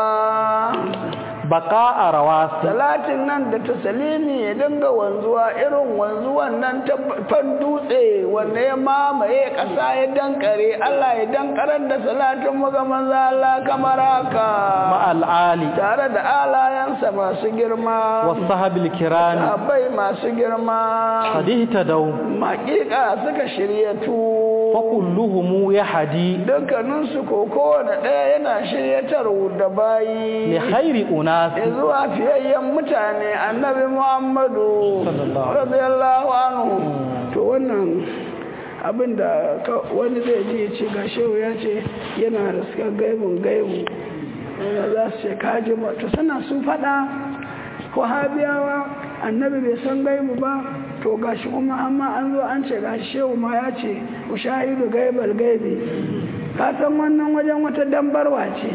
baka a rawasi salatin nan da tasalimi ya dinga wanzuwa irin wanzuwan nan ta fan dutse wanda ya mamaye ƙasa ya dankare Allah ya dankarar da salatin mu ga manzo Allah kamar haka ma'al ali tare da alayansa masu girma wasahabil kirami sahabbai masu girma hadita dau maƙiƙa suka shiryatu fa kulluhum yahdi dukkaninsu ko kowane ɗaya yana shiryatar da bayi li khairi unas zuwa fiyayyen mutane annabi muhammadu Sallallahu radiyallahu anhu to wannan abin da wani zai ji ya ce ga shehu ya ce yana riskar gaibin gaibu wanda za su ce kaji ba to suna sun faɗa wahabiyawa annabi bai san gaibu ba to gashi kuma amma an zo an ce gashi shehu ma ya ce ushahidu gaibal gaibi ka san wannan wajen wata dambarwa ce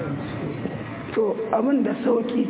to abin da sauki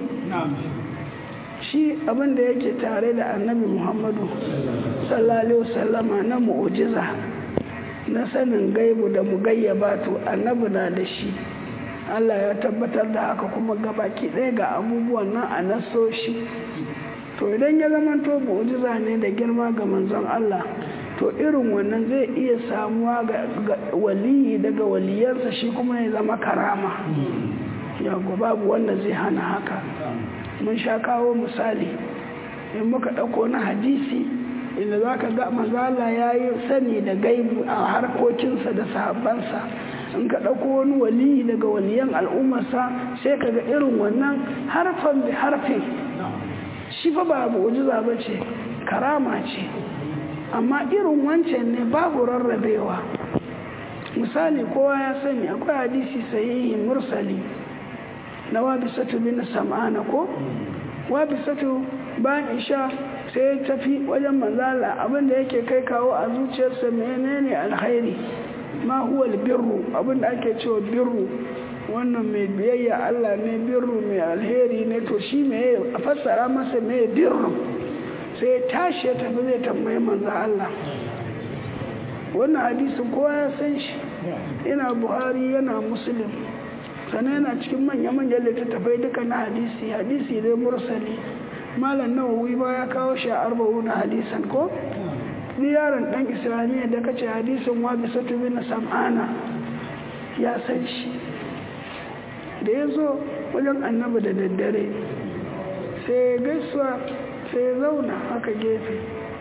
shi abin da yake tare da annabi muhammadu sallallahu wasallama na mu'ujiza na sanin gaibu da mugayyaba to annabi na da shi Allah ya tabbatar da haka kuma gabaki ɗaya ga abubuwan nan a nasoshi to idan ya zama to mu'jiza ne da girma ga manzon Allah to irin wannan zai iya samuwa ga waliyi daga waliyansa shi kuma ya zama karama yago babu wanda zai hana haka mun sha kawo misali in muka ɗauko na hadisi inda za ka ga mazala ya yi sani da gaibu a harkokinsa da sahabbansa in ka ɗauko wani waliyi daga waliyan al'ummarsa sai ka ga irin wannan harfan bi harfin shi fa ba mu'jiza ba ce karama ce amma irin wancan ne babu rarrabewa misali kowa ya sani akwai hadisi sahihi mursali na wabisatu bin sam'ana ko wabisatu bayan isha sai ya tafi wajen manzala abinda yake kai kawo a zuciyarsa menene alkhairi ma huwa birru abinda ake cewa birru wannan mai biyayya Allah ne birru mai alheri ne to shi me a fassara masa me birru sai ya tashi ya tafi zai tambayi manzo Allah wannan hadisin kowa ya san shi yana buhari yana muslim sannan yana cikin manya-manyan littattafai duka na hadisi hadisi dai mursali malam nawawi ba ya kawo shi a arba'u na hadisan ko ni yaron dan islamiyya da kace hadisin wa bi satu bin sam'ana ya san shi da ya zo wajen annabi da daddare sai gaisuwa sai ya zauna haka gefe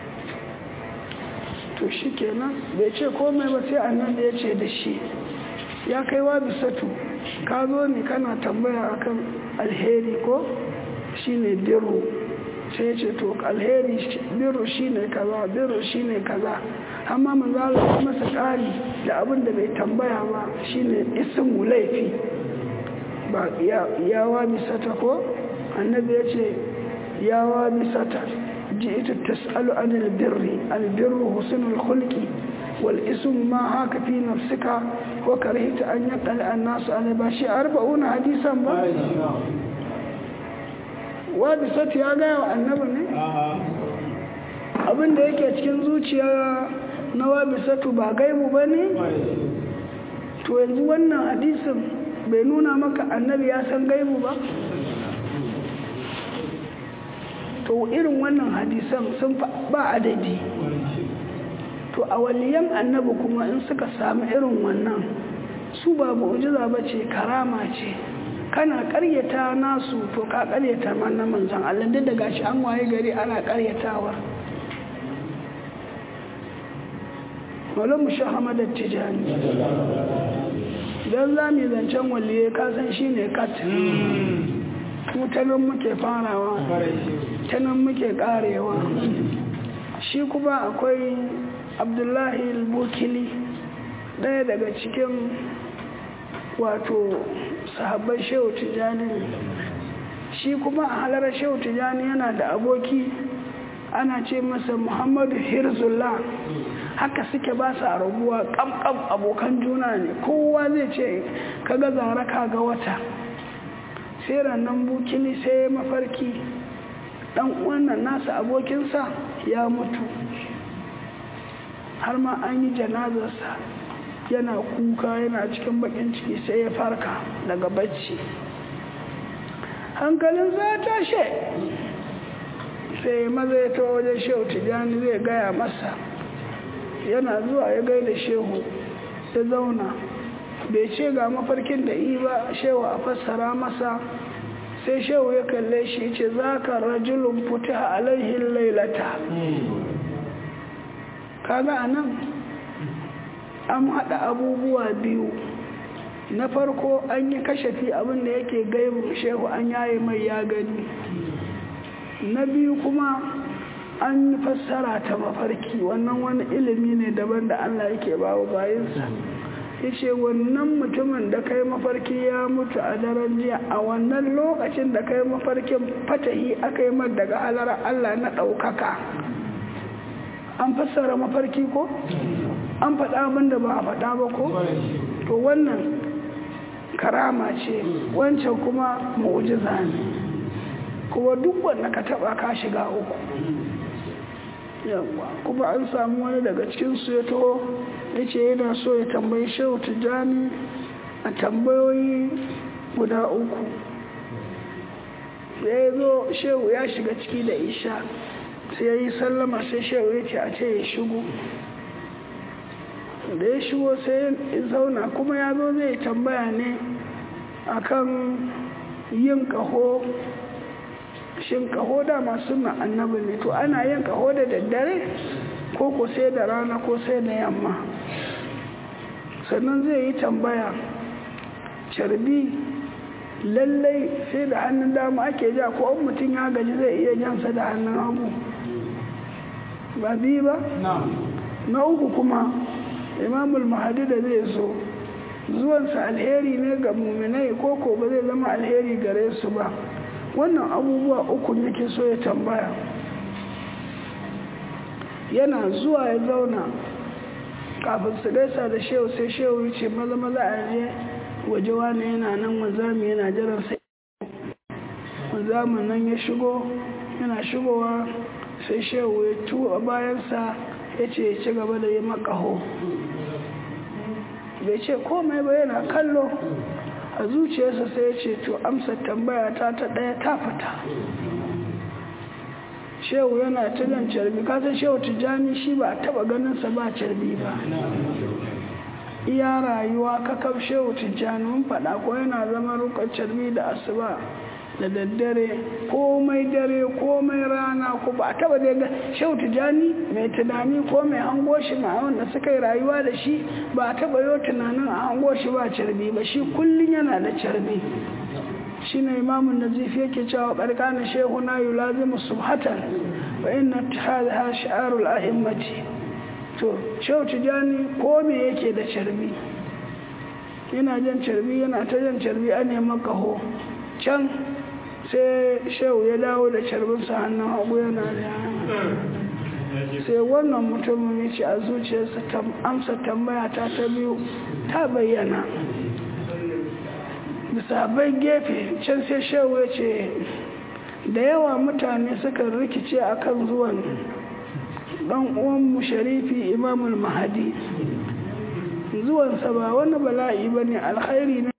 to shi kenan bai ce komai ba sai annabi ya ce da shi ya kai wa bisatu ka zo ne kana tambaya akan alheri ko shine birru sai ya ce to alheri birru shine kaza birru shine kaza amma manzo Allah masa kari da abin da bai tambaya ba shine ismu laifi ba ya wa bisata ko annabi ya ce ya wa bisata ji'tu tas'alu anil birri albirru husnul khulqi والاسم ما هاك في نفسك وكرهت أن يقل الناس على باشي أربعون حديثا با وابسط يا gaya wa annabi ne abin da yake cikin zuciya na wabisatu ba gaibu ba ne to yanzu wannan hadisin bai nuna maka annabi ya san gaibu ba to irin wannan hadisan sun ba adadi to a waliyan annabi kuma in suka samu irin wannan su ba mu'jiza ba ce karama ce kana karyata nasu to ka karyata na manzan Allah duk da gashi an waye gari ana karyatawa Malam Muhammad Tijani idan za mu zancen waliye kasan shi ne kat mutanen muke farawa tanan muke karewa shi kuma akwai abdullahi al-bukili ɗaya daga cikin wato sahabban shehu tijjani shi kuma a halarar shehu tijjani yana da aboki ana ce masa muhammadu hirzullah haka suke ba su rabuwa kamkam abokan juna ne kowa zai ce kaga zara ga wata sai rannan bukili sai mafarki dan wannan nasa abokinsa ya mutu har ma an yi janazarsa yana kuka yana cikin bakin ciki sai ya farka daga bacci hankalin za tashe sai maza ya ta wajen shehu tijjani zai gaya masa yana zuwa ya gaida shehu ya zauna bai ce ga mafarkin da yi ba shehu a fassara masa sai shehu ya kalle shi ce za ka rajulun fita alaihin lailata kaga a nan an haɗa abubuwa biyu na farko an yi kashafi abin da yake gaibu shehu an yaye mai ya gani na biyu kuma an yi fassara ta mafarki wannan wani ilimi ne daban da allah yake bawa bayansa ya ce wannan mutumin da kai mafarki ya mutu a daren jiya a wannan lokacin da kai mafarkin fatahi aka yi mar daga halar allah na ɗaukaka an fassara mafarki ko an faɗa abin da ba a faɗa ba ko to wannan karama ce wancan kuma mu'jiza ne kuma duk wanda ka taɓa ka shiga uku yawa kuma an samu wani daga cikin su ya taho ya ce yana so ya tambayi shehu tijjani a tambayoyi guda uku da ya zo shehu ya shiga ciki da isha sai ya yi sallama sai shehu ya ce a ce ya shigo da ya shigo sai ya zauna kuma ya zo zai tambaya ne akan yin kaho shin kaho da masu na annabi ne to ana yin kaho da daddare ko ko sai da rana ko sai da yamma sannan zai yi tambaya carbi lallai sai da hannun dama ake ja ko an mutum ya gaji zai iya jansa da hannun hagu ba biyu ba na uku kuma imamul mahadi da zai so zuwansa alheri ne ga muminai ko ko ba zai zama alheri gare su ba wannan abubuwa uku yake so ya tambaya yana zuwa ya zauna kafin su gaisa da shehu sai shehu ya ce maza maza a je waje wani yana nan wanzami yana jiran sai wanzamin nan ya shigo yana shigowa sai shehu ya tuwa bayansa ya ce ya ci gaba da yi makaho bai ce komai ba yana kallo a zuciyarsa sai ya ce to amsa tambaya ta ta ɗaya ta fita shehu yana ta jan carbi kasan shehu tijjani shi ba a taba ganinsa ba carbi ba iya rayuwa kakaf shehu tijjani mun faɗa ko yana zama rukar carbi da asuba da daddare komai dare komai rana ko ba a taba da shehu tijjani mai tunani ko mai hango shi ma wanda suka yi rayuwa da shi ba a taba yau tunanin a hango shi ba carbi ba shi kullum yana da carbi shi ne imamun nazifi yake cewa ƙarƙanin shehu na yi lazimu subhatan wa inna ha sha'arul a'immati to shehu tijjani ko me yake da carbi yana jan carbi yana ta jan carbi a neman kaho can sai shehu ya dawo da carbinsa hannun hagu yana da sai wannan mutumin ya ce a zuciyarsa amsa tambaya ta ta biyu ta bayyana bisa bai gefe can sai shehu ya ce da yawa mutane suka rikice akan zuwan dan uwanmu sharifi imamul mahadi zuwansa ba wani bala'i ba ne alkhairi ne